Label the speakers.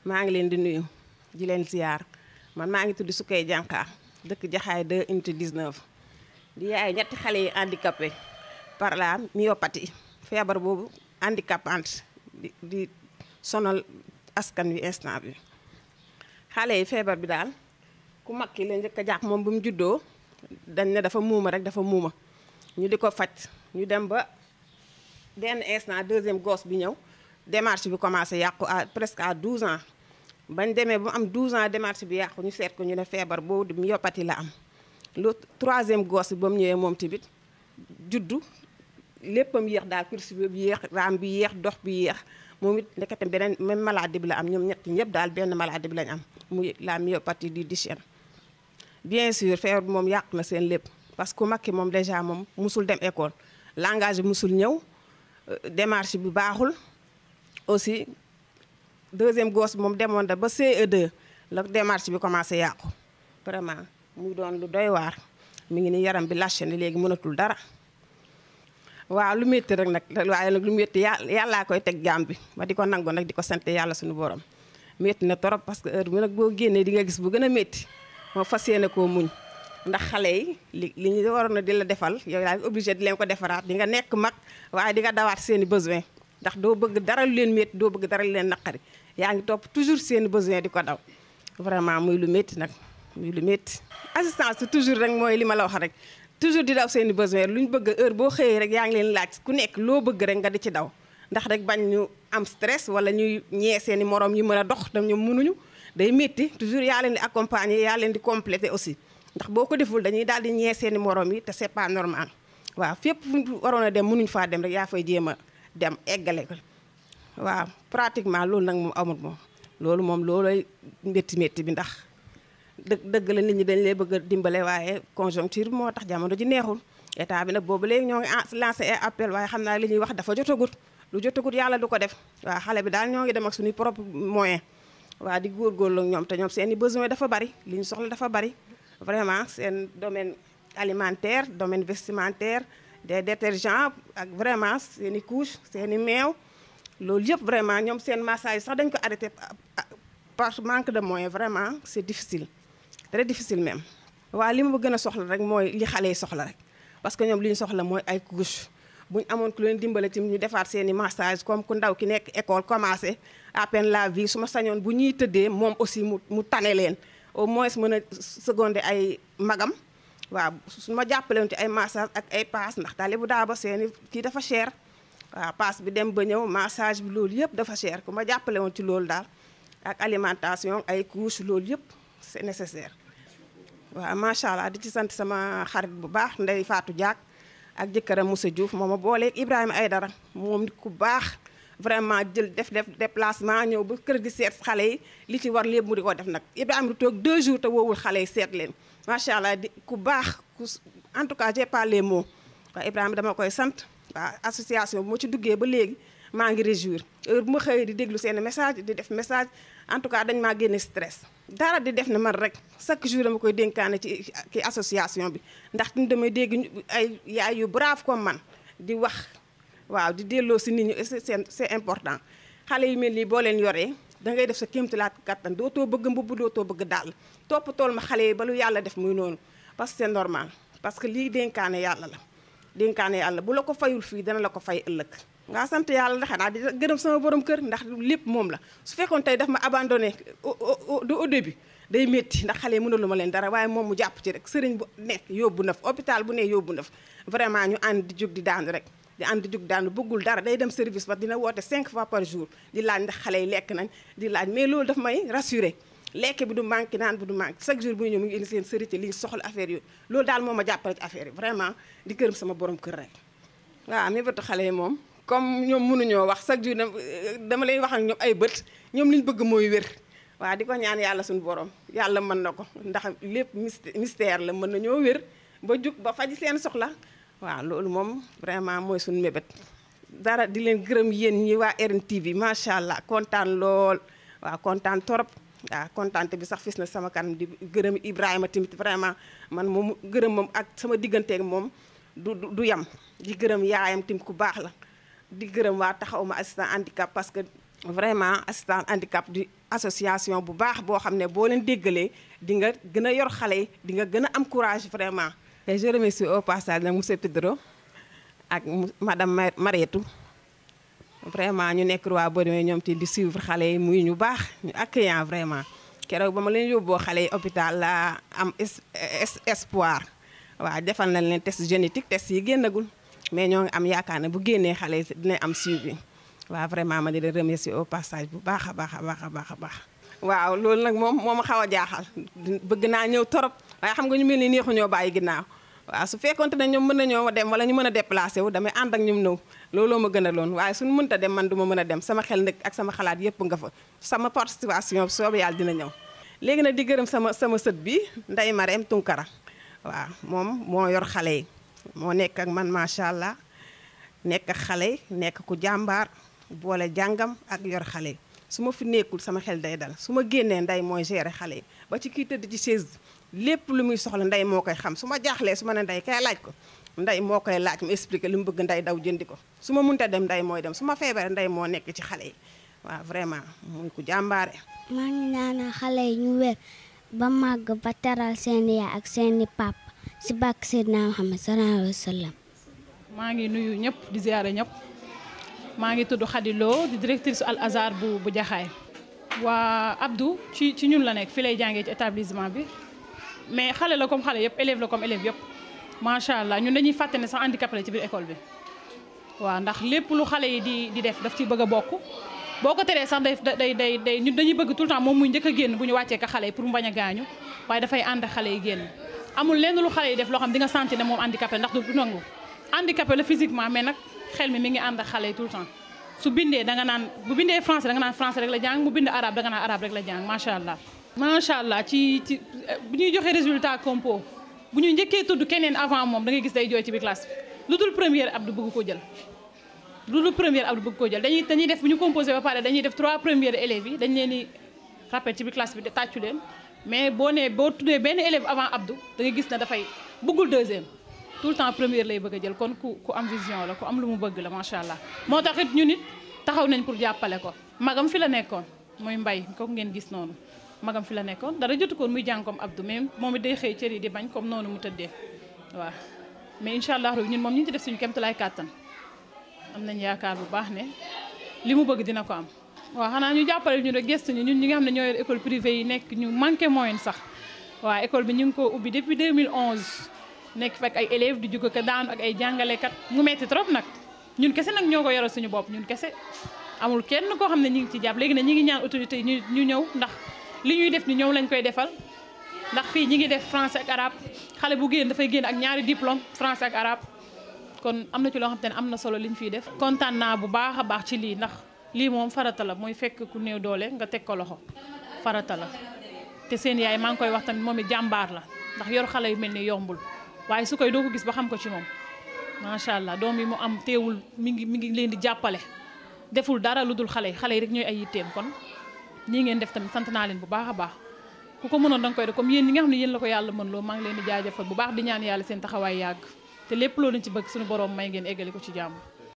Speaker 1: maa ngi leen di nuyu di leen ziar man maa ngi tudd Sukay Jànqa dëkk Jaxaay 2 unité 19 di yaay ñetti xale yi handicapé par la myopathie feebar boobu handicapante di di sonal askan wi instant bi xale yi feebar bi daal ku mag ki la njëkk a jàpp moom bu mu juddoo dañ ne dafa muuma rek dafa muuma ñu di ko faj ñu dem ba benn instant deuxième gosse bi ñëw démarche bi commencé yàqu à presque à 12 ans bañ demee ba mu am 12 ans démarche bi yàqu ñu seet ko ñu ne feebar boobu di myopathie la am lu troisième gosse bi ba mu ñëwee moom tamit juddu léppam yéex daal cursus bi yéex raam bi yéex dox bi yéex moom it ndekete beneen même maladie bi la am ñoom ñett ñëpp daal benn maladie bi lañ am muy la myopathie du Duchenne bien sûr feebar bi moom yàq na seen lépp parce que ku mag ki moom déjà moom musul dem école langage bi musul ñëw démarche bi baaxul aussi deuxième gosse bi moom demoon da ba CE2 la démarche bi commencé yàqu vraiment muy doon lu doy waar mi ngi ni yaram bi lâché ni léegi mënatul dara waaw lu métti rek nag waaye nag lu métti yàlla yàllaa koy teg jaam bi ma di ko nangu nag di ko sant yàlla suñu borom métti na trop parce que heure bi nag boo génnee di nga gis bu gën a métti moo fas yéene koo muñ ndax xale yi li li ñu waroon a di la defal yow yaa ngi obligé di leen ko defaraat di nga nekk mag waaye di nga dawaat seen i besoin ndax doo bëgg dara lu leen métti doo bëgg dara lu leen naqari yaa ngi topp toujours seen i besoin di ko daw vraiment muy lu métti nag muy lu métti assistance toujours rek mooy li ma la wax rek toujours di daw seen i besoin lu ñu bëgg heure boo xëyee rek yaa ngi leen laaj ku nekk loo bëgg rek nga di ci daw ndax rek bañ ñu am stress wala ñuy ñee seen i morom yi mën a dox tam ñoom mënuñu day métti toujours yaa leen di accompagner yaa leen di compléter aussi ndax boo ko deful dañuy daal di ñee seen i morom yi te c'est pas normal waaw fépp fu waroon a dem mënuñu faa dem rek yaa fay jéem a dem eggale ko waaw pratiquement loolu nag moom amul moom loolu moom loolooy métti métti bi ndax dëgg dëgg la nit ñi dañ lay bëgg a dimbale waaye conjoncture bi moo tax jamono ji neexul état bi nag boobu léegi ñoo ngi lancé ay appel waaye xam naa li ñuy wax dafa jotagut lu jotagut yàlla du ko def waaw xale bi daal ñoo ngi dem ak suñuy propre moyen waaw di góorgóorlu ak ñoom te ñoom seen i besoin dafa bari li ñu soxla dafa bari vraiment seen domaine alimentaire domaine vestimentaire des détergents ak vraiment seen i couche seen i meew loolu yëpp vraiment ñoom seen massage sax dañ ko arrêté par manque de moyens vraiment c'est difficile très difficile même waaw li ma gën a soxla rek mooy li xale yi soxla rek parce que ñoom li ñu soxla mooy ay couche bu ñu amoon ku leen dimbale tim ñu defaat seen i massage comme ku ndaw ki nekk école commencé à peine la vie su ma sañoon bu ñuy tëddee moom aussi mu mu tane leen au moins mën a seconder ay magam waaw su ma jàppalewoon ci ay massage ak ay paas ndax daal bu daa ba seeni kii dafa cher waaw paas bi dem ba ñëw massage bi loolu yëpp dafa cher ku ma jàppale woon ci loolu daal ak alimentation ay couche loolu yëpp c'est nécessaire waaw macha allah di ci sant sama xarit bu baax Ndey Fatou Diak ak jëkkëram Moussa Diouf moom ma booleeg Ibrahima Aydara moom nit ku baax vraiment jël def def déplacement ñëw ba kër gi seet xale yi li ci war lépp mu di ko def nag Ibrahima du toog deux jours te woowul xale yi seet leen macha allah di ku baax ku en tout cas j'ai pas les mots waaw Ibrahima dama koy sant waaw association bu ma ci duggee ba léegi maa ngi réjouir heure bu ma xëyee di déglu seen message di def message en tout cas dañ maa génne stress dara di def ne man rek chaque jour dama koy dénkaane ci ki association bi ndax ñu damay dégg ay yaay yu brave comme man di wax waaw di delloo si nit ñi c'est c'est important xale yu mel nii boo leen yoree da ngay def sa kéemtalaat kattan dootoo bëgg mbubb dootoo bëgg dàll topp tool ma xale yi ba lu yàlla def muy noonu parce que c'est normal parce que lii dénkaane yàlla la dénkaane yàlla bu la ko fayul fii dana la ko fay ëllëg nga sant yàlla ndax xanaa di gërëm sama borom kër ndax lépp moom la su fekkoon tey daf ma abandonné du au début day métti ndax xale yi mënalu ma leen dara waaye moom mu jàpp ci rek sëriñ bu nekk yóbbu na fa hôpital bu ne yóbbu na fa vraiment ñu ànd di jóg di daanu rek di ànd di jóg daanu bëggul dara day dem service ba dina woote 5 fois par jour di laaj ndax xale yi lekk nañ di laaj mais loolu daf may rassuré lekk bi du manqué naan bi du manqué chaque jour bu ñëw mu ngi indi seen sërité li ñu soxla affaire yooyu loolu daal moo ma jàppale ci affaire yi vraiment di gërëm sama borom kër rek waaw mi bëtu xale yi moom comme ñoom mënuñoo wax chaque jour dama lay wax ak ñoom ay bët ñoom li ñu bëgg mooy wér waaw di ko ñaan yàlla suñu borom yàlla mën na ko ndax lépp mystère la mën nañoo wér ba jug ba faji seen soxla waaw loolu moom vraiment mooy suñu mébét dara di leen gërëm yéen ñi waa RNTV macha allah kontaan lool waaw kontaan torop waaw kontaante bi sax fis na sama kanam di gërëm Ibrahima tamit vraiment man moom gërëm moom ak sama digganteeg moom du du yam di gërëm yaayam tamit ku baax la di gërëm waa taxaw ma assistant handicap parce que vraiment assistant handicap di association bu baax boo xam ne boo leen déggalee di nga gën a yor xale yi di nga gën a am courage vraiment. et je remercie au passage nag monsieur Pedro ak madame Marietou vraiment ñu nekk waa Bodimé ñoom ti di suivre xale yi muy ñu baax ñu accueillant vraiment keroog ba ma leen yóbboo xale yi hôpital la am espoir waaw defal nañ leen test génétique test yi génnagul mais ñoo ngi am yaakaar ne bu génnee xale yi dina am suivi waaw vraiment ma di leen remercier au passage bu baax a baax a baax a baax a baax waaw loolu nag moom moo ma xaw a jaaxal bëgg naa ñëw torop waaye xam nga ñu mel ni neexu ñoo bàyyi ginnaaw waaw su fekkonte ne ñoom mën nañoo dem wala ñu mën a déplacé wu damay ànd ak ñoom ñëw looloo ma gën a loon waaye suñu mënta dem man du ma mën a dem sama xel nag ak sama xalaat yëpp nga fa sama participation soobu yàlla dina ñëw léegi nag di gërëm sama sama sët bi Ndeye Marème Tunkara waaw moom moo yor xale yi moo nekk ak man macha allah nekk ak xale yi nekk ku jàmbaar boole jàngam ak yor xale yi su ma fi nekkul sama xel day dal su ma génnee nday mooy gérer xale yi ba ci kii tëdd ci chaise lépp lu muy soxla nday moo koy xam su ma jaaxlee su ma ne nday kay laaj ko nday moo koy laaj mu expliqué li mu bëgg nday daw jëndi ko su ma munta dem nday mooy dem su ma feebaree nday moo nekk ci xale yi waaw vraiment muy ku jàmbaare.
Speaker 2: maa ngi ñaanal xale yi ñu wér ba màgg ba teral seen yaay ak seeni papa si bàkk Seydina Muhammad sallallahu alayhi wa sallam.
Speaker 3: maa ngi nuyu ñëpp di ziare ñëpp maa ngi tudd Khady Lo di directrice Al Azhar bu bu Jaxaay waa Abdou ci ci ñun la nekk fi lay jàngee ci établissement bi mais xale la comme xale yëpp élève la comme élève yëpp macha allah ñun dañuy fàtte ne sax handicapé la ci biir école bi waaw ndax lépp lu xale yi di di def daf ci bëgg a bokk boo ko teree sax day day day day ñun dañuy bëgg tout le temps moom muy njëkk a génn bu ñu wàccee ka xale yi pour mu bañ a gaañu waaye dafay ànd xale yi génn amul lenn lu xale yi def loo xam di nga sentir ne moom handicapé ndax du nangu handicapé la physiquement mais nag xel mi mi ngi ànd ak xale yi tout le temps su bindee da nga naan bu bindee français da nga naan français rek la jàng mu bind arabe da nga naan arabe rek la jàng macha allah. macha allah ci ci bu ñuy joxe résultat compo bu ñuy njëkkee tudd keneen avant moom da ngay gis day jooy ci biir classe bi lu dul première Abdou bëgg ko jël. lu dul première Abdou bëgg ko jël dañuy dañuy def bu ñu composé ba pare dañuy def trois premières élèves yi dañ leen di rappel ci biir classe bi de tàccu leen mais boo nee boo tuddee benn élève avant Abdou da ngay gis ne dafay bëggul deuxième. tout le temps première lay bëgg a jël kon ku ku am vision la ku am lu mu bëgg la macha allah moo tax it ñu nit taxaw nañ pour jàppale ko magam fi la nekkoon muy mbay kooku ngeen gis noonu magam fi la nekkoon dara jotu koon muy jàng comme Abdou mais moom it day xëy cër yi di bañ comme noonu mu tëddee waaw mais incha allah ñun moom ñu ngi ci def suñu kéemtalaay kàttan am nañ yaakaar bu baax ne li mu bëgg dina ko am. waaw xanaa ñu jàppale ñu rek gëstu ñu ñun ñi nga xam ne ñoo yor école privée yi nekk ñu manqué moyen sax waaw école bi ñu ngi ko ubbi depuis 2011. nekk fekk ay élèves di jóg ko daanu ak ay jàngalekat mu metti trop nag ñun kese nag ñoo ko yoral suñu bopp ñun kese amul kenn koo xam ne ñu ngi ci jàpp léegi nag ñi ngi ñaan autorité yi ñu ñu ñëw ndax li ñuy def ni ñoom lañ koy defal ndax fii ñi ngi def français ak arabe xale bu génn dafay génn ak ñaari diplôme français ak arabe kon am na ci loo xam te ne am na solo li ñu fiy def kontaan naa bu baax a baax ci lii ndax lii moom farata la mooy fekk ku néew doole nga teg ko loxo farata la te seen yaay maa ngi koy wax tamit moom it jàmbaar la ndax yor xale yu mel ni yombul waaye su koy doo ko gis ba xam ko ci moom macha allah doom yi mu am teewul mi ngi mi ngi leen di jàppale deful dara lu dul xale yi xale yi rek ñooy ay yitteem kon ñii ngeen def tamit sant naa leen bu baax a baax ku ko mënoon danga koy def comme yéen ñi nga xam ne yéen la ko yàlla mën loo maa ngi leen di jaajëfal bu baax di ñaan yàlla seen taxawaay yàgg te lépp loolu ci bëgg suñu borom may ngeen eggali ko ci jàmm